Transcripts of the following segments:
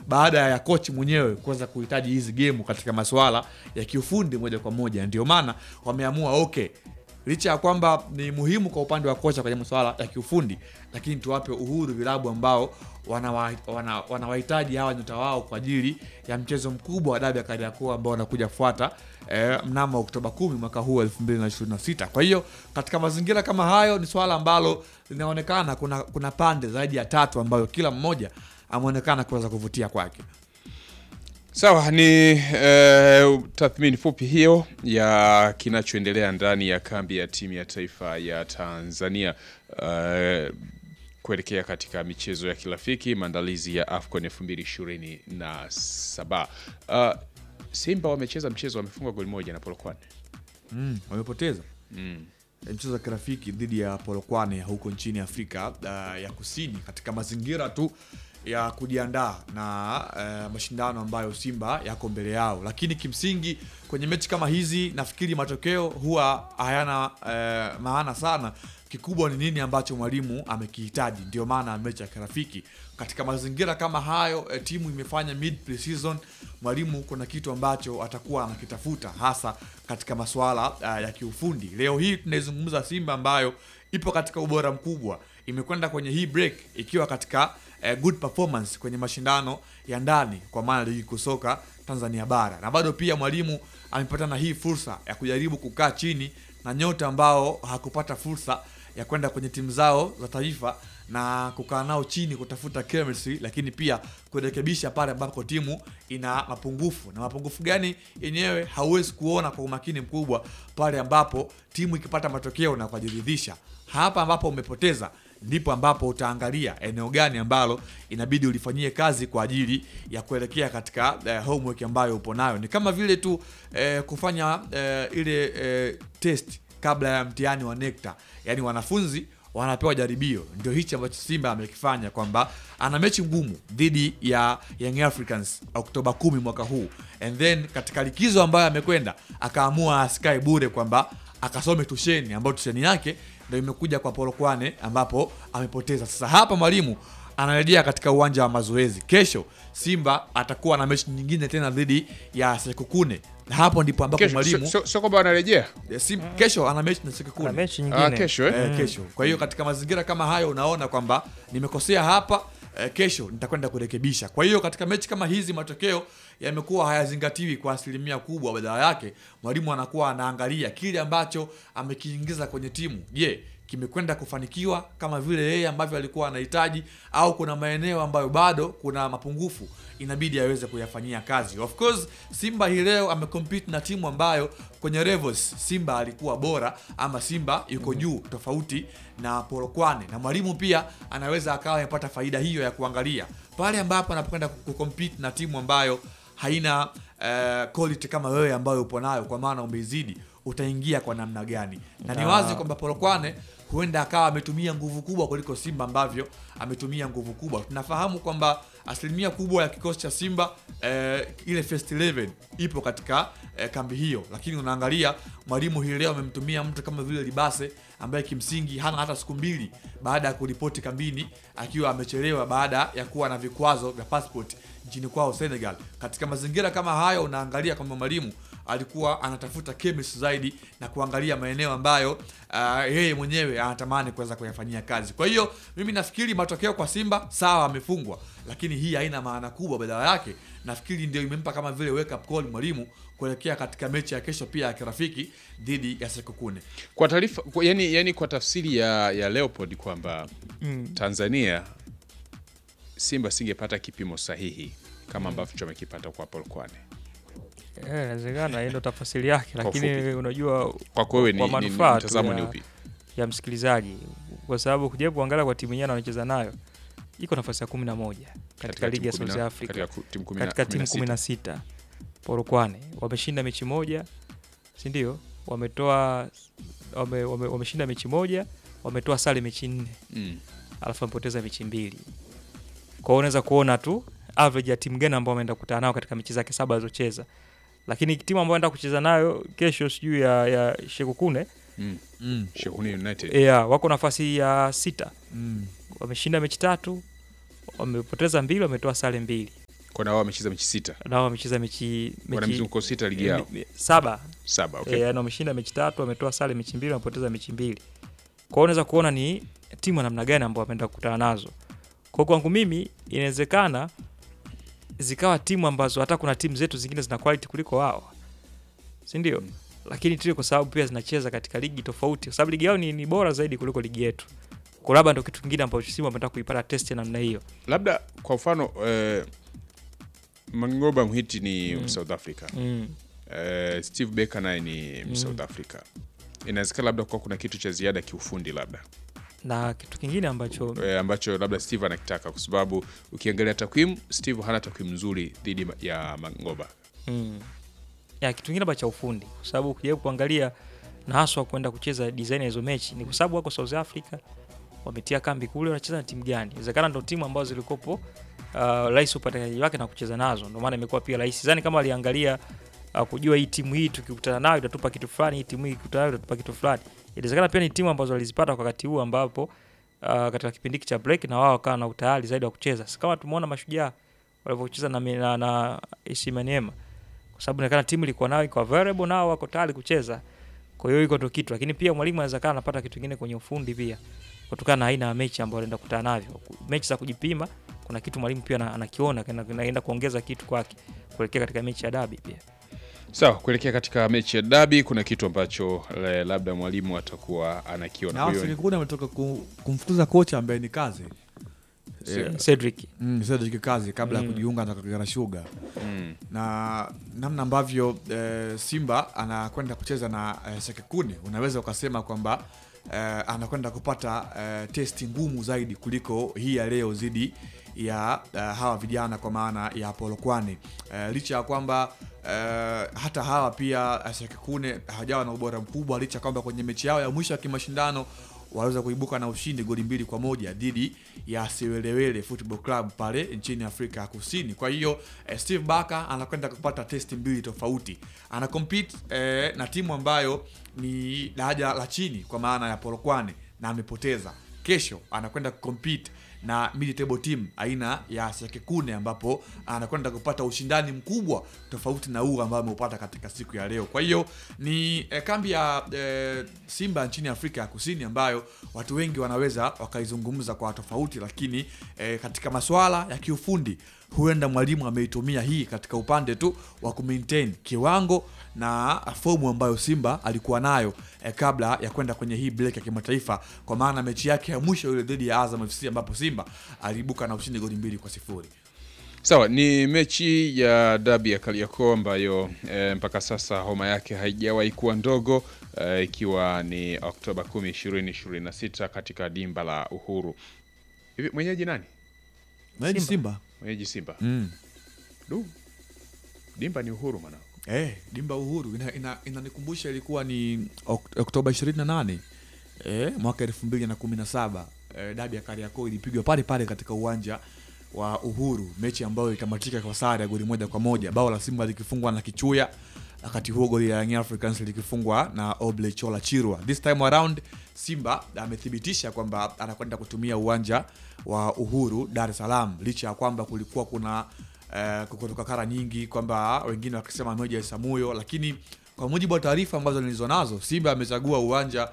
baada ya kochi mwenyewe kuweza kuhitaji hizi gemu katika masuala ya kiufundi moja kwa moja. Ndio maana wameamua okay, licha ya kwamba ni muhimu kwa upande wa kocha kwenye masuala ya kiufundi, lakini tuwape uhuru vilabu ambao wanawahitaji wana, wanawahitaji hawa nyota wao kwa ajili ya mchezo mkubwa wa dabi ya Kariakoo ambao wanakuja kufuata eh, mnamo Oktoba 10 mwaka huu 2026. Kwa hiyo katika mazingira kama hayo, ni swala ambalo linaonekana kuna, kuna pande zaidi ya tatu ambayo kila mmoja ameonekana kuweza kuvutia kwake. Sawa, ni eh, tathmini fupi hiyo ya kinachoendelea ndani ya kambi ya timu ya taifa ya Tanzania eh, kuelekea katika michezo ya kirafiki maandalizi ya AFCON 2027. Uh, Simba wamecheza mchezo wamefungwa goli moja na Polokwane. Mm, wamepoteza Mm. Eh, mchezo wa kirafiki dhidi ya Polokwane huko nchini Afrika uh, ya Kusini katika mazingira tu ya kujiandaa na uh, mashindano ambayo Simba yako mbele yao, lakini kimsingi kwenye mechi kama hizi nafikiri matokeo huwa hayana uh, maana sana. Kikubwa ni nini ambacho mwalimu amekihitaji. Ndio maana mechi ya kirafiki katika mazingira kama hayo, eh, timu imefanya mid pre-season, mwalimu kuna kitu ambacho atakuwa anakitafuta hasa katika masuala uh, ya kiufundi. Leo hii tunaizungumza Simba ambayo ipo katika ubora mkubwa, imekwenda kwenye hii break ikiwa katika uh, good performance kwenye mashindano ya ndani kwa maana ligi kuu soka Tanzania bara, na bado pia mwalimu amepata na hii fursa ya kujaribu kukaa chini na nyota ambao hakupata fursa ya kwenda kwenye timu zao za taifa na kukaa nao chini kutafuta chemistry, lakini pia kurekebisha pale ambapo timu ina mapungufu. Na mapungufu gani yenyewe hauwezi kuona kwa umakini mkubwa pale ambapo timu ikipata matokeo na kujiridhisha. Hapa ambapo umepoteza ndipo ambapo utaangalia eneo gani ambalo inabidi ulifanyie kazi kwa ajili ya kuelekea katika eh, homework ambayo upo nayo. Ni kama vile tu eh, kufanya eh, ile eh, test kabla ya mtihani wa NECTA, yaani wanafunzi wanapewa jaribio. Ndio hichi ambacho Simba amekifanya kwamba ana mechi ngumu dhidi ya Young Africans Oktoba 10 mwaka huu, and then katika likizo ambayo amekwenda akaamua asikae bure kwamba akasome tusheni, ambayo tusheni yake ndio imekuja kwa Polokwane ambapo amepoteza. Sasa hapa mwalimu anarejea katika uwanja wa mazoezi. Kesho Simba atakuwa na mechi nyingine tena dhidi ya Sekukune, na hapo ndipo ambapo Kesho mwalimu sio- sio sio kwamba wanarejea Eh, Sim, kesho ana mechi na Kuna Sekukune mechi Ah, nyingine kesho eh? eh, kesho. Kwa hiyo katika mazingira kama hayo unaona kwamba nimekosea hapa eh, kesho nitakwenda kurekebisha. Kwa hiyo katika mechi kama hizi matokeo yamekuwa hayazingatiwi kwa asilimia kubwa, badala yake mwalimu anakuwa anaangalia kile ambacho amekiingiza kwenye timu. Je, kimekwenda kufanikiwa kama vile yeye ambavyo alikuwa anahitaji, au kuna maeneo ambayo bado kuna mapungufu inabidi aweze kuyafanyia kazi. Of course Simba hii leo amecompete na timu ambayo kwenye levels Simba alikuwa bora ama Simba yuko juu tofauti na Polokwane, na mwalimu pia anaweza akawa amepata faida hiyo ya kuangalia pale ambapo anapokwenda kucompete na timu ambayo haina eh, quality kama wewe ambayo upo nayo, kwa maana umeizidi, utaingia kwa namna gani? Na ni wazi kwamba Polokwane huenda akawa ametumia nguvu kubwa kuliko Simba ambavyo ametumia nguvu kubwa. Tunafahamu kwamba asilimia kubwa ya kikosi cha Simba eh, ile first 11 ipo katika eh, kambi hiyo, lakini unaangalia mwalimu hii leo amemtumia mtu kama vile Libase ambaye kimsingi hana hata siku mbili baada ya kuripoti kambini akiwa amechelewa baada ya kuwa na vikwazo vya passport nchini kwao Senegal. Katika mazingira kama hayo, unaangalia kwamba mwalimu alikuwa anatafuta chemistry zaidi na kuangalia maeneo ambayo ah, yeye mwenyewe anatamani kuweza kuyafanyia kazi. Kwa hiyo mimi nafikiri matokeo kwa Simba sawa, amefungwa, lakini hii haina maana kubwa. Badala yake nafikiri ndio imempa kama vile wake up call mwalimu kuelekea katika mechi ya kesho pia ya kirafiki dhidi ya Sekukune. Kwa taarifa kwa- yani, yani kwa tafsiri ya, ya Leopold kwamba Tanzania Simba singepata kipimo sahihi kama ambavyo amekipata kwa Polokwane. Eh, inawezekana hiyo ndo tafasiri yake, Kwa lakini ufupi. unajua Kwako wewe ni, Kwa ni, ni manufaa tu mtazamo ya- ni upi? ya msikilizaji, kwa sababu kuja kuangalia kwa timu yenyewe anaocheza nayo iko nafasi ya kumi na moja katika ligi ya timu kumi South na- Africa katika ku- timu kumi na- katika kumi timu na kumi sita. na sita Polokwane wameshinda mechi moja, si ndio? Wametoa wame, wame, wameshinda mechi moja, wametoa sare mechi nne, Mm. alafu wamepoteza mechi mbili. Kwa hiyo unaweza kuona tu average ya timu gani ambao wameenda kukutana nao katika mechi zake saba alizocheza, lakini timu ambayo anaenda kucheza nayo kesho sijui ya, ya Shekukune Mm. Mm. Shekuni United. yeah, wako nafasi ya sita, Mm. wameshinda mechi tatu, wamepoteza mbili, wametoa sare mbili. kwa na wao wamecheza mechi sita nao wamecheza mechi, wana mechi mizunguko sita ligi yao mi- mi- saba saba okay. okay. E, wameshinda mechi tatu, wametoa sare mechi mbili, wamepoteza mechi mbili. Kwa hiyo unaweza kuona ni timu ya namna gani ambao wameenda kukutana nazo. Kwa hiyo kwangu mimi inawezekana zikawa timu ambazo hata kuna timu zetu zingine zina quality kuliko wao, si ndio? Mm. Lakini tu kwa sababu pia zinacheza katika ligi tofauti, kwa sababu ligi yao ni, ni bora zaidi kuliko ligi yetu. Kwa labda ndio kitu kingine ambacho Simba wametaka kuipata test ya namna hiyo. labda kwa mfano eh, Mangoba Mhiti ni Mm. South Africa Mm. eh, Steve Baker naye ni Mm. South Africa inawezekana labda kwa kuna kitu cha ziada kiufundi labda Na kitu kingine ambacho eh, ambacho labda Steve anakitaka kwa sababu ukiangalia takwimu Steve hana takwimu nzuri dhidi ya Mangoba Mm. Ya kitu kingine cha ufundi kwa sababu ukijaribu kuangalia na haswa kwenda kucheza design ya hizo mechi ni kwa sababu wako South Africa wametia kambi kule, wanacheza na timu gani? Inawezekana ndo timu ambazo zilikopo uh, rahisi upatikanaji wake na kucheza nazo, ndio maana imekuwa pia rahisi. Sidhani kama aliangalia uh, kujua hii timu hii tukikutana nayo itatupa kitu fulani, hii timu hii ikikutana nayo itatupa kitu fulani. Inawezekana pia ni timu ambazo walizipata kwa wakati huu ambapo uh, katika kipindi hiki cha break na wao wakawa na utayari zaidi wa kucheza, si kama tumeona mashujaa walivyocheza na, na, na AC Maniema kwa sababu inaonekana timu ilikuwa nao iko available nao wako tayari kucheza. Kwa hiyo iko ndo kitu, lakini pia mwalimu anaweza kaa anapata kitu kingine kwenye ufundi pia kutokana na aina ya mechi ambayo anaenda kukutana navyo. Mechi za kujipima, kuna kitu mwalimu pia ana- anakiona kina- kinaenda kuongeza kitu kwake kuelekea katika mechi ya dabi pia. sawa kuelekea katika mechi ya dabi kuna kitu ambacho eh, labda mwalimu atakuwa anakiona na Kwa hiyo- Serikuni ametoka ku- kumfukuza kocha ambaye ni kazi Se- Cedric mm, Cedric kazi kabla ya Mm. kujiunga na Kagera Sugar mm. na namna ambavyo eh, Simba anakwenda kucheza na eh, Sekekune unaweza ukasema kwamba eh, anakwenda kupata eh, testi ngumu zaidi kuliko hii ya leo dhidi ya eh, hawa vijana kwa maana ya Polokwane eh, licha ya kwamba eh, hata hawa pia eh, Sekekune hawajawa na ubora mkubwa licha ya kwamba kwenye mechi yao ya mwisho ya kimashindano waliweza kuibuka na ushindi goli mbili kwa moja dhidi ya Siwelewele Football Club pale nchini Afrika ya Kusini. Kwa hiyo eh, Steve Barker anakwenda kupata testi mbili tofauti. Ana compete eh, na timu ambayo ni daraja la chini kwa maana ya Polokwane na amepoteza. Kesho anakwenda kucompete na mid table team aina ya Sekekune ambapo anakwenda kupata ushindani mkubwa tofauti na huu ambao ameupata katika siku ya leo. Kwa hiyo ni eh, kambi ya eh, Simba nchini Afrika ya Kusini ambayo watu wengi wanaweza wakaizungumza kwa tofauti, lakini eh, katika masuala ya kiufundi huenda mwalimu ameitumia hii katika upande tu wa kumaintain kiwango na fomu ambayo Simba alikuwa nayo eh, kabla ya kwenda kwenye hii break ya kimataifa, kwa maana mechi yake ya mwisho ile dhidi ya Azam FC ambapo Simba aliibuka na ushindi goli mbili kwa sifuri. Sawa, ni mechi ya dabi ya Kariakoo ambayo e, mpaka sasa homa yake haijawahi kuwa ndogo e, ikiwa ni Oktoba 10, 2026 katika dimba la Uhuru. Hivi mwenyeji nani? Simba, Simba. Simba. Mwenyeji Simba. Mm. Du. Dimba ni Uhuru mwanangu. Eh, dimba Uhuru ina- ina- inanikumbusha ilikuwa ni Ok- Oktoba 28 eh, mwaka 2017 eh, dabi ya Kariakoo ilipigwa pale pale katika uwanja wa Uhuru, mechi ambayo ikamatika kwa sare ya goli moja kwa moja, bao la Simba likifungwa na Kichuya, wakati huo goli la Young Africans likifungwa na Oble Chola Chirwa. This time around Simba amethibitisha kwamba anakwenda kutumia uwanja wa Uhuru Dar es Salaam, licha ya kwamba kulikuwa kuna eh, kutoka kara nyingi kwamba wengine wakisema moja ya Samuyo, lakini kwa mujibu wa taarifa ambazo nilizo nazo, Simba amechagua uwanja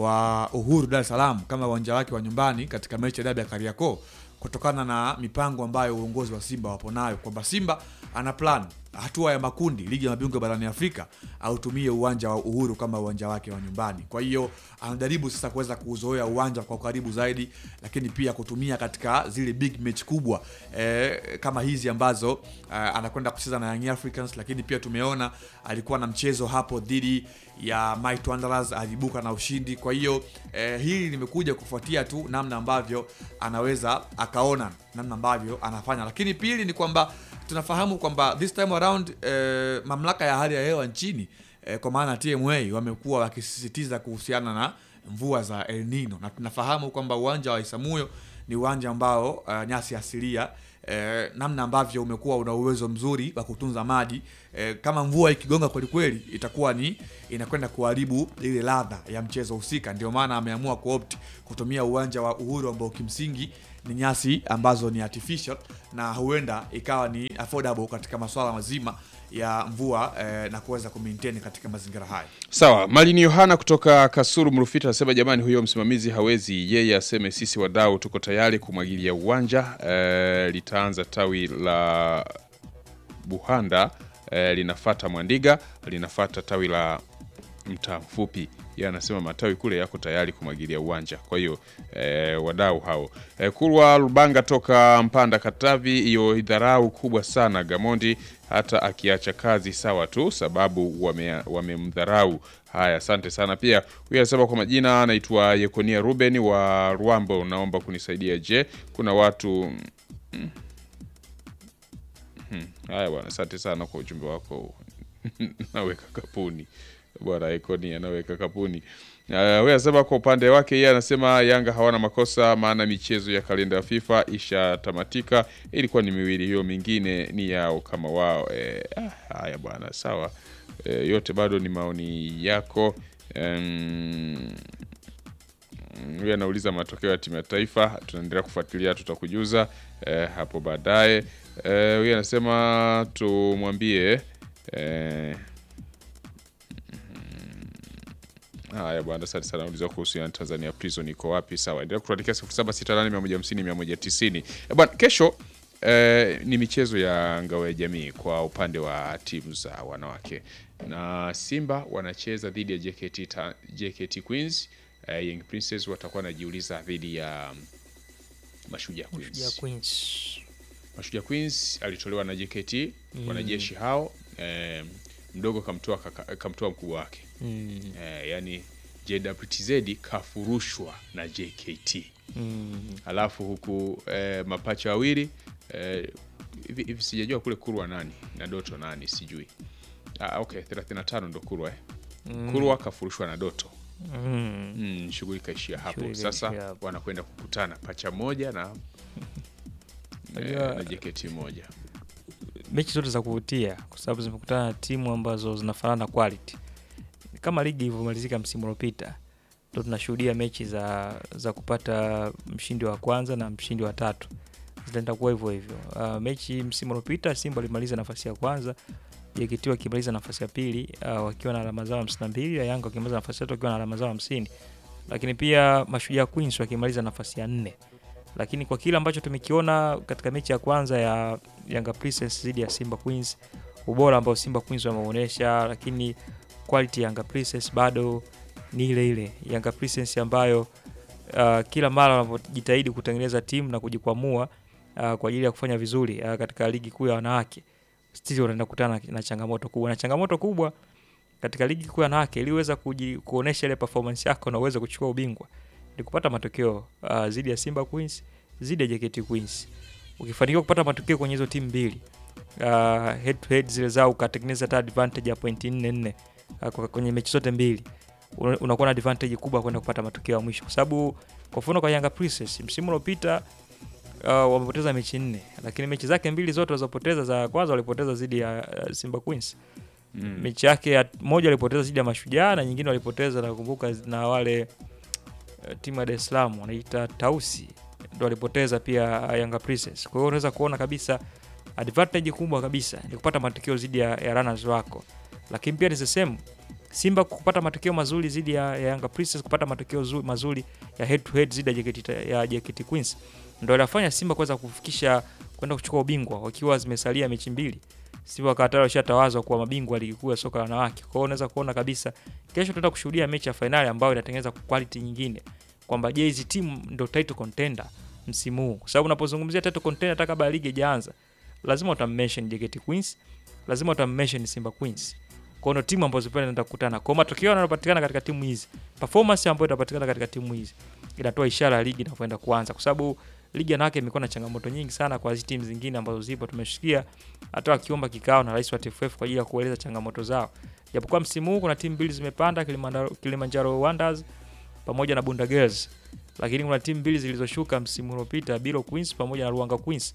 wa Uhuru Dar es Salaam kama uwanja wake wa nyumbani katika mechi ya dabi ya Kariakoo kutokana na mipango ambayo uongozi wa Simba wapo nayo, kwamba Simba ana plan hatua ya makundi ligi ya mabingwa barani Afrika autumie uwanja wa Uhuru kama uwanja wake wa nyumbani. Kwa hiyo anajaribu sasa kuweza kuuzoea uwanja kwa ukaribu zaidi, lakini pia kutumia katika zile big match kubwa eh, kama hizi ambazo eh, anakwenda kucheza na Young Africans, lakini pia tumeona alikuwa na mchezo hapo dhidi ya Might Wanderers alibuka na ushindi. Kwa hiyo eh, hili limekuja kufuatia tu namna ambavyo anaweza akaona namna ambavyo anafanya, lakini pili ni kwamba tunafahamu kwamba this time around eh, mamlaka ya hali ya hewa nchini eh, kwa maana TMA wamekuwa wakisisitiza kuhusiana na mvua za El Nino, na tunafahamu kwamba uwanja wa Isamuyo ni uwanja ambao uh, nyasi asilia eh, namna ambavyo umekuwa una uwezo mzuri wa kutunza maji eh, kama mvua ikigonga kwelikweli itakuwa ni inakwenda kuharibu ile ladha ya mchezo husika. Ndio maana ameamua kuopt kutumia uwanja wa Uhuru ambao kimsingi ni nyasi ambazo ni artificial na huenda ikawa ni affordable katika masuala mazima ya mvua eh, na kuweza kumaintain katika mazingira haya. Sawa, Malini Yohana kutoka Kasuru Mrufita anasema jamani, huyo msimamizi hawezi yeye aseme, sisi wadau tuko tayari kumwagilia uwanja. E, litaanza tawi la Buhanda e, linafata Mwandiga, linafata tawi la mtaa mfupi. Yeye anasema matawi kule yako tayari kumwagilia uwanja. Kwa hiyo e, wadau hao e, Kulwa Lubanga toka Mpanda Katavi, hiyo idharau kubwa sana Gamondi, hata akiacha kazi sawa tu, sababu wame- wamemdharau. Haya, asante sana. Pia huyu anasema kwa majina anaitwa Yekonia Ruben wa Rwambo, naomba kunisaidia. Je, kuna watu mm, mm, haya bwana, asante sana kwa ujumbe wako naweka kapuni bwana Ekoni anaweka kapuni. Uh, wewe anasema kwa upande wake yeye anasema Yanga hawana makosa, maana michezo ya kalenda ya FIFA ishatamatika, ilikuwa ni miwili, hiyo mingine ni yao kama wao. Eh, ah, haya bwana, sawa. Eh, yote bado ni maoni yako. Em, huyu anauliza matokeo ya timu ya taifa, tunaendelea kufuatilia, tutakujuza eh, hapo baadaye. Eh, huyu anasema tumwambie eh, Haya bwana, asante sana. Uliza kuhusiana na Tanzania Prison iko wapi? Sawa, endelea kutuandikia 0768150150. Eh bwana, kesho eh, ni michezo ya ngao ya jamii kwa upande wa timu za wanawake, na Simba wanacheza dhidi ya JKT, ta, JKT Queens. Eh, Young Princess watakuwa wanajiuliza dhidi ya Mashujaa Queens. ya Queens. Mashujaa Queens alitolewa na JKT wanajeshi hao, eh, mdogo kamtoa kaka- kamtoa mkubwa wake Mm, eh, yani JWTZ kafurushwa na JKT mm, alafu huku eh, mapacha wawili eh, hivi hivi sijajua kule Kurwa nani na Doto nani sijui. Ah, okay 35 ndo Kurwa eh. Kurwa kafurushwa na Doto mm. mm, shughuli kaishia hapo. Shughuli Sasa kaishia hapo. wanakwenda kukutana pacha moja na eh, Unajua- na JKT moja mechi zote za kuvutia kwa sababu zimekutana na timu ambazo zinafanana quality kama ligi ilivyomalizika msimu uliopita ndo tunashuhudia mechi za za kupata mshindi wa kwanza na mshindi wa tatu zitaenda kuwa hivyo hivyo uh, mechi msimu uliopita simba walimaliza nafasi ya kwanza JKT wakimaliza nafasi ya pili uh, wakiwa na alama zao hamsini na mbili na Yanga wakimaliza nafasi ya tatu wakiwa na alama zao hamsini lakini pia Mashujaa Queens wakimaliza nafasi ya nne lakini kwa kile ambacho tumekiona katika mechi ya kwanza ya Yanga Princess dhidi ya Simba Queens, ubora ambao Simba Queens wameonyesha, lakini quality ya Yanga Princess bado ni ile ile Yanga Princess ambayo uh, kila mara wanapojitahidi kutengeneza timu na kujikwamua uh, kwa ajili ya kufanya vizuri uh, katika ligi kuu ya wanawake still wanaenda kukutana na- na changamoto kubwa, na changamoto kubwa katika ligi kuu ya wanawake ili uweza kuji- kuonesha ile performance yako na uweze kuchukua ubingwa ni kupata matokeo uh, zidi ya Simba Queens zidi ya JKT Queens. Ukifanikiwa kupata matokeo kwenye hizo timu mbili uh, head to head zile zao ukatengeneza hata advantage ya pointi nne nne uh, kwa- kwenye mechi zote mbili una- unakuwa na advantage kubwa kwenda kupata matokeo ya mwisho, kwa sababu kwa mfano kwa Yanga Princess msimu uliopita uh, wamepoteza mechi nne, lakini mechi zake mbili zote walizopoteza, za kwanza walipoteza dhidi ya uh, Simba Queens mm. mechi yake ya moja walipoteza dhidi ya Mashujaa na nyingine walipoteza nakumbuka na wale uh, timu ya Dar es Salaam wanaita Tausi ndo walipoteza pia uh, Yanga Princess. Kwa hiyo unaweza kuona kabisa advantage kubwa kabisa ni kupata matokeo dhidi ya, ya runners wako, lakini pia ni the same Simba kupata matokeo mazuri dhidi ya, ya Yanga Princess, kupata matokeo zu, mazuri ya head to head dhidi ya JKT, ya JKT Queens ndo inafanya Simba kuweza kufikisha kwenda kuchukua ubingwa wakiwa zimesalia mechi mbili. Simba wakati tayari washatawazwa kuwa mabingwa wa ligi kuu ya soka la wanawake. Kwa hiyo unaweza kuona kabisa kesho tunaenda kushuhudia mechi ya fainali ambayo inatengeneza quality nyingine, kwamba je, hizi timu ndo title contender msimu huu, kwa sababu unapozungumzia title contender hata kabla ligi haijaanza lazima utammention JKT Queens, lazima utammention Simba Queens. Kwa hiyo ndo timu ambazo pia zinaenda kukutana. Kwa hiyo matokeo yanayopatikana katika timu hizi, performance ambayo itapatikana katika timu hizi inatoa ishara ya ligi inapoenda kuanza, kwa sababu ligi ya wanawake imekuwa na changamoto nyingi sana kwa hizi timu zingine ambazo zipo. Tumesikia hata wakiomba kikao na rais wa TFF kwa ajili ya kueleza changamoto zao, japokuwa msimu huu kuna timu mbili zimepanda, Kilimanjaro, Kilimanjaro Wonders pamoja na Bunda Girls, lakini kuna timu mbili zilizoshuka msimu uliopita, Biro Queens pamoja na Ruanga Queens.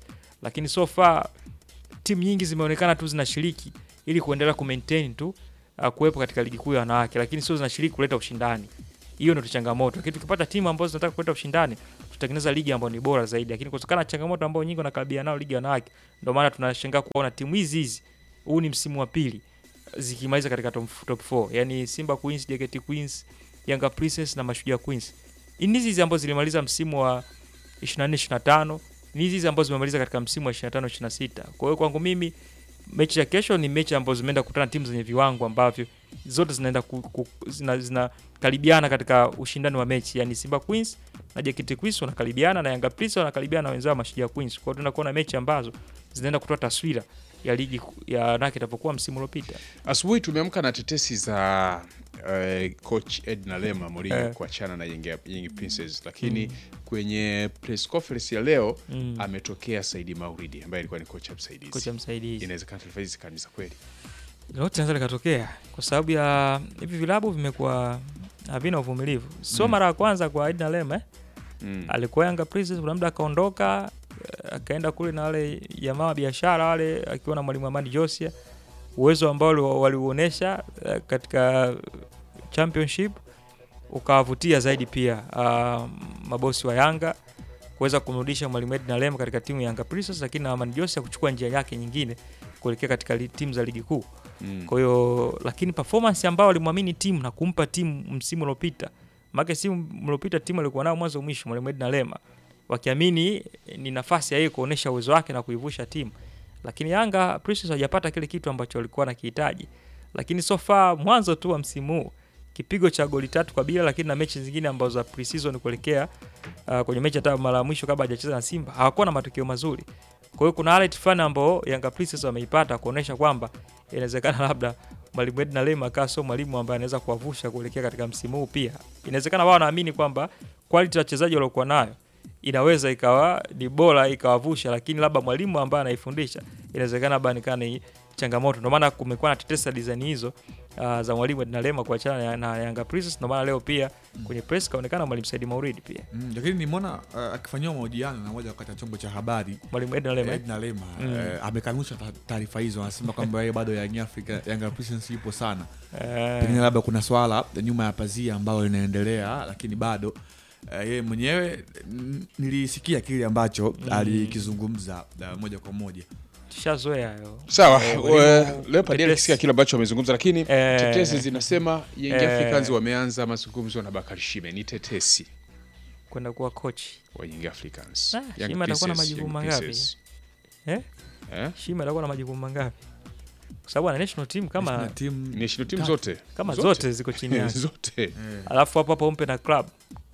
lakini so far timu nyingi zimeonekana tu zinashiriki ili kuendelea kumaintain tu uh, kuwepo katika ligi kuu ya wanawake, lakini sio zinashiriki kuleta ushindani. Hiyo ndio changamoto. Lakini tukipata timu ambazo zinataka kuleta ushindani, tutatengeneza ligi ambayo ni bora zaidi. Lakini kutokana na changamoto ambayo nyingi wanakabiliana nao ligi ya wanawake, ndio maana tunashangaa kuona timu hizi hizi, huu ni msimu wa pili zikimaliza katika top, top 4 yani Simba Queens, JKT Queens, Yanga Princess na Mashujaa Queens. Ni hizi hizi ambazo zilimaliza msimu wa 24 25, ni hizi hizi ambazo zimemaliza katika msimu wa 25 26. Kwa hiyo kwangu mimi mechi ya kesho ni mechi ambazo zimeenda kukutana timu zenye viwango ambavyo zote zinaenda ku, ku, zina, zinakaribiana katika ushindani wa mechi, yani Simba Queens na JKT Queens wanakaribiana na Yanga Princess wanakaribiana na wenzao Mashujaa Queens. Kwa hiyo tunaenda kuona mechi ambazo zinaenda kutoa taswira ya ligi ya wanawake itapokuwa msimu uliopita. Asubuhi tumeamka na tetesi za uh, coach Edna Lema Mourinho Eh. kuachana na Young, Young Princess, lakini kwenye press conference ya leo Mm. ametokea Saidi Mauridi ambaye alikuwa ni kocha msaidizi. Kocha msaidizi. Inawezekana taarifa hizi kanisa kweli. Lote linaweza likatokea kwa sababu ya hivi vilabu vimekuwa havina uvumilivu. Sio Mm. mara ya kwanza kwa Edna Lema eh. Mm. alikuwa Yanga Princess, kuna muda akaondoka eh, akaenda kule na wale jamaa wa biashara wale, akiwa na mwalimu Amani Josia, uwezo ambao wali- waliuonesha eh, katika championship ukawavutia zaidi pia ah, mabosi wa Yanga kuweza kumrudisha mwalimu Edna Lema katika timu ya Yanga Princess, lakini na Amani Josia kuchukua njia yake nyingine kuelekea katika li- timu za ligi kuu. Mm. Kwa hiyo lakini performance ambayo alimwamini timu na kumpa timu msimu uliopita, maana msimu uliopita timu alikuwa nayo mwanzo mwisho, mwalimu Edna Lema, wakiamini ni nafasi ya yeye kuonesha uwezo wake na kuivusha timu, lakini Yanga Princess hajapata kile kitu ambacho walikuwa nakihitaji. Lakini so far mwanzo tu wa msimu huu kipigo cha goli tatu kwa bila, lakini na mechi zingine ambazo za pre-season kuelekea uh, kwenye mechi hata mara ya mwisho kabla hajacheza na Simba hawakuwa na matokeo mazuri. Kwa hiyo kuna highlight fulani ambao Yanga Princess wameipata kuonesha kwamba inawezekana labda mwalimu Edna Lema akawa sio mwalimu ambaye anaweza kuwavusha kuelekea katika msimu huu. Pia inawezekana wao wanaamini kwamba quality ya wachezaji waliokuwa nayo inaweza ikawa ni bora ikawavusha, lakini labda mwalimu ambaye anaifundisha inawezekana labda nikaa ni changamoto. Ndio maana kumekuwa na tetesa design hizo uh, za mwalimu Edna Lema kuachana na, na Yanga Princess. Ndio maana leo pia kwenye press kaonekana mwalimu Saidi Mauridi pia Mm, lakini nimeona uh, akifanyiwa mahojiano na moja kati ya chombo cha habari mwalimu Edna Lema eh? Edna Lema Mm. eh, amekanusha ta- taarifa hizo, anasema kwamba yeye bado Young Africa Young Princess ipo sana, Eh, pengine labda kuna swala nyuma ya pazia ambayo linaendelea, lakini bado eh, yeye mwenyewe mm, nilisikia kile ambacho alikizungumza eh, moja kwa moja. tushazoea hayo. Sawa, Eh, eh, mwalimu Leopard tetesi. alisikia kile ambacho amezungumza, lakini Eh, tetesi zinasema Young eh, Africans wameanza mazungumzo na Bakari Shime. Ni tetesi kwenda kuwa coach wa Young Africans. Ah, Young Shime atakuwa na Princess, majukumu Young mangapi? Princess. Eh? Eh? Shima atakuwa na majukumu mangapi? Kwa sababu ana national team Na kama timu Ni national team Tatu. zote kama zote, ziko chini yake, zote. eh, alafu hapo hapo umpe na club.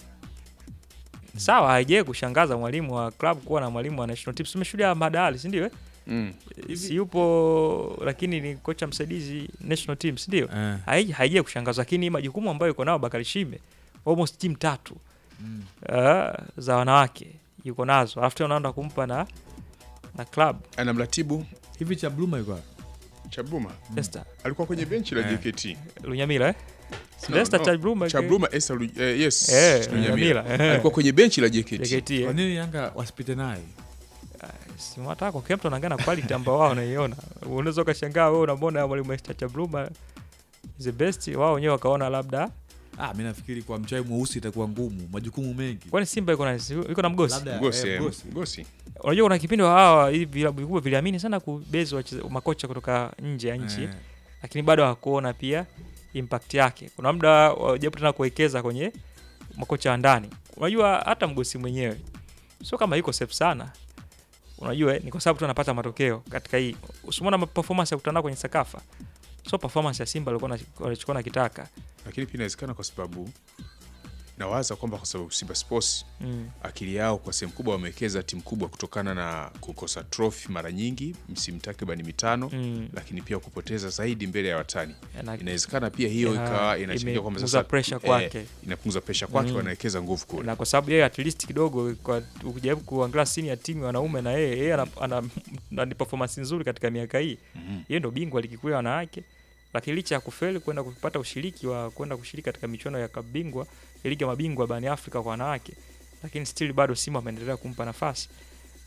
Sawa, haijai kushangaza mwalimu wa club kuwa na mwalimu wa national team. Tumeshuhudia Madali, si ndio? eh? Mm. Si yupo lakini ni kocha msaidizi national team, si ndio? eh, Haiji- Haijai kushangaza, lakini majukumu ambayo yuko nao Bakari Shime almost timu tatu mm. uh, za wanawake yuko nazo, alafu tena unaenda kumpa na na club Ana mratibu hivi cha Bluma yuko wapi? Chabruma Esther alikuwa kwenye benchi la Eh. JKT. Lunyamila eh? No, Esther no. Chabruma Chabruma Esther Lu- eh, yes. Eh, Lunyamila. Lunyamila, eh. Alikuwa kwenye benchi la JKT. JKT Kwa eh? nini Yanga wasipite naye? si mwataka kwa kila mtu anaangalia na quality ambao wao wanaiona. Unaweza ukashangaa wewe unamwona mwalimu Esther Chabruma is the best, wao wenyewe wakaona labda Ah, mimi nafikiri kwa mchai mweusi itakuwa ngumu, majukumu mengi. kwani Simba iko na iko na mgosi. Labda Ngosi, eh, eh, Mgosi. Ngosi. Unajua kuna kipindi wa hawa hivi vilabu vikubwa viliamini sana kubezi wacheza- makocha kutoka nje ya nchi Eh, lakini bado hawakuona pia impact yake. Kuna muda wajaribu tena kuwekeza kwenye makocha wa ndani. Unajua hata mgosi mwenyewe sio kama yuko safe sana. Unajua eh, ni kwa sababu tu anapata matokeo katika hii. Usimwona performance ya kutana kwenye Sakafa. Sio performance ya Simba alikuwa na- walichukua na kitaka. Lakini pia inawezekana kwa sababu nawaza kwamba kwa sababu Simba Sports Mm. akili yao kwa sehemu kubwa wamewekeza timu kubwa kutokana na kukosa trophy mara nyingi msimu takriban mitano Mm. lakini pia kupoteza zaidi mbele ya watani. Na- Inawezekana pia hiyo Ya, ikawa inachangia kwamba imepunguza sasa pressure eh, kwake. inapunguza pressure kwake, Mm. wanawekeza nguvu kule. na kwa sababu yeye at least kidogo kwa ukijaribu kuangalia senior timu ya wanaume na yeye yeye ana, ana, ana ni performance nzuri katika miaka hii Mhm. yeye ndo bingwa ligi kuu ya wanawake, lakini licha ya kufeli kwenda kupata ushiriki wa kwenda kushiriki katika michuano ya klabu bingwa ya ligi ya mabingwa barani Afrika kwa wanawake, lakini still bado Simba ameendelea kumpa nafasi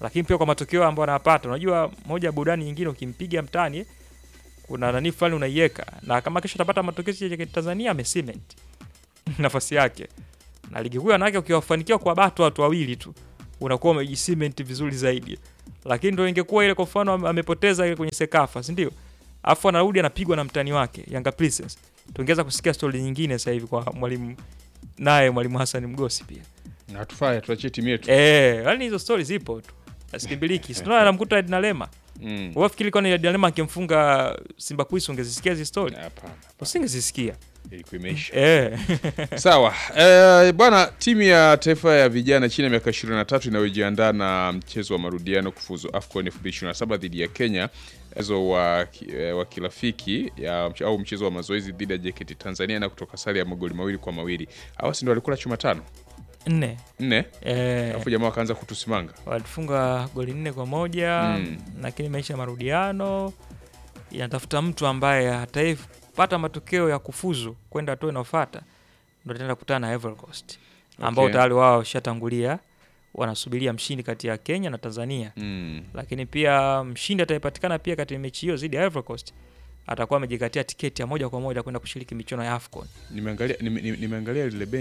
lakini pia kwa matokeo ambayo anayapata. Unajua, moja ya burudani nyingine, ukimpiga mtani kuna nani fulani unaiweka, na kama kesho atapata matokeo sisi ya Tanzania amecement nafasi yake, na ligi kuu ya wanawake ukiwafanikiwa kwa bato watu wawili tu unakuwa umejicement vizuri zaidi, lakini ndio ingekuwa ile, kwa mfano ame- amepoteza ile kwenye Sekafa, si ndio? Afu anarudi anapigwa na mtani wake Yanga Princess, tungeweza kusikia stori nyingine sasa hivi kwa mwalimu naye mwalimu Hassan Mgosi pia Hatufai, tuachie timu yetu. eh, yani hizo stori zipo tu asikimbiliki. Sinaona anamkuta Edna Lema, Mm. wewe fikiri kwani Edna Lema akimfunga Simba Queens ungezisikia hizo stori? Hapana, Usingezisikia ilikuwa imeisha. eh. Sawa eh, bwana, timu ya taifa ya vijana chini ya miaka 23 inayojiandaa na mchezo wa marudiano kufuzu AFCON 2027 dhidi ya Kenya, mchezo wa, ki- eh, wa kirafiki ya, au mchezo wa mazoezi dhidi ya JKT Tanzania na kutoka sare ya magoli mawili kwa mawili. Hawa si ndio walikula chuma tano nne nne, eh, alafu jamaa wakaanza kutusimanga. walifunga goli nne kwa moja Mm. lakini maisha ya marudiano inatafuta mtu ambaye ataipata matokeo ya kufuzu kwenda hatua inayofuata, ndo tenda kukutana na Ivory Coast ambao Okay. tayari wao washatangulia, wanasubiria mshindi kati ya Kenya na Tanzania, Mm. lakini pia mshindi atayepatikana pia katika mechi hiyo dhidi ya Ivory Coast atakuwa amejikatia tiketi ya moja kwa moja kwenda kushiriki michuano ya AFCON. Nimeangalia nime, nime- nimeangalia lile